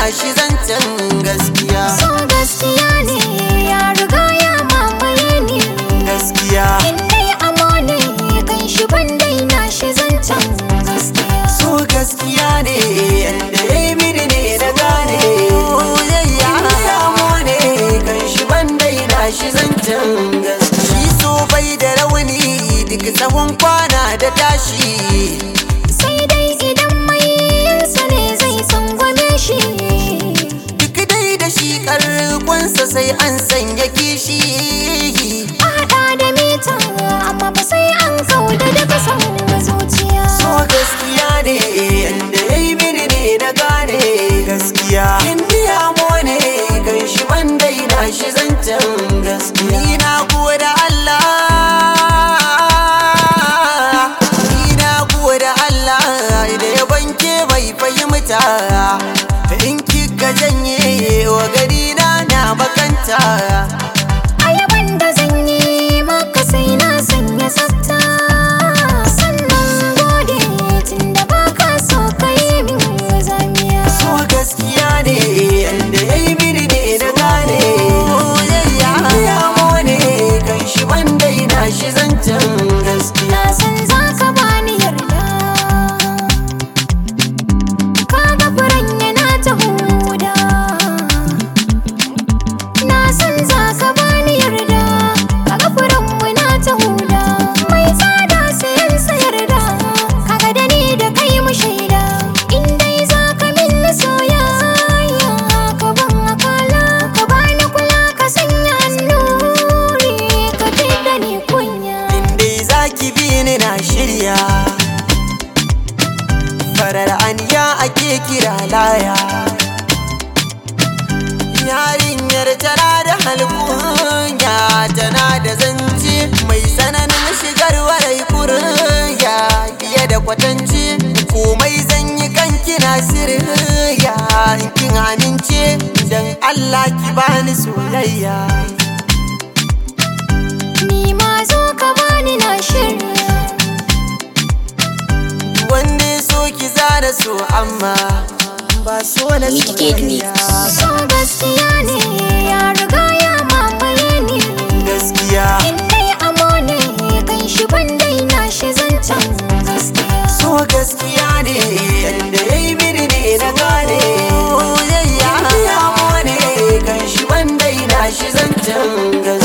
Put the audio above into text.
shi zancen gaskiya So gaskiya ne ya riga ya mamaye ni gaskiya In dai amo ne kan shi ban daina shi zancen gaskiya so gaskiya ne yanda ya yi mini ne na gane yayya ya ne kan shi ban daina shi zancen gaskiya shi so bai da rauni duk tsawon kwana da tashi Sai dai idan mai yinsa ne zai tsangwame shi duk dai da shi karkonsa sai an sanya kishi A haɗa da mita amma ba sai an kauda daga son zuciya so gaskiya ne yanda ya yi mini ne na gane gaskiya indiya mo ne kan shi ban daina shi zancen gaskiya ni na goda Allah ni na goda Allah da ya banke bai fahimta in kika janye wa gari na na makanta Ayaban da zan yi maka sai na sanya tsafta Sannan gode tun da baka so ka yi min zamiya so gaskiya ne yanda ya yi mini ne na gane yayya ya mone kan shi ban daina shi zancen gaskiya Na san za ka bani yarda Kaga furen yana ta huda Na san za ka bani yarda Kaga furen muna ta huda Mai tsada sayan sayarda Kaga da ni da kai mu shaida In dai za ka min soyayya Ka ban akala Ka bani kula ka sanya annuri Ka fidda ni kunya inda za ki bi ni na shirya farar aniya ake kira laya yarinyar tana da halkunya tana da zance mai tsananin shigar warai kurya fiye da kwatance komai zan yi kan kina sirya in kin amince dan Allah ki bani soyayya Ni ma zo ka bani na shirya wanda ya so ki zara so amma ba so na Wicked soyayya So gaskiya ne ya riga ya mamaye ni gaskiya In dai amo ne kan shi ban daina shi zancen gaskiya so gaskiya ne yanda ya yi mini ne na gane yayya ya ne kan shi wanda ina shi zancen gaskiya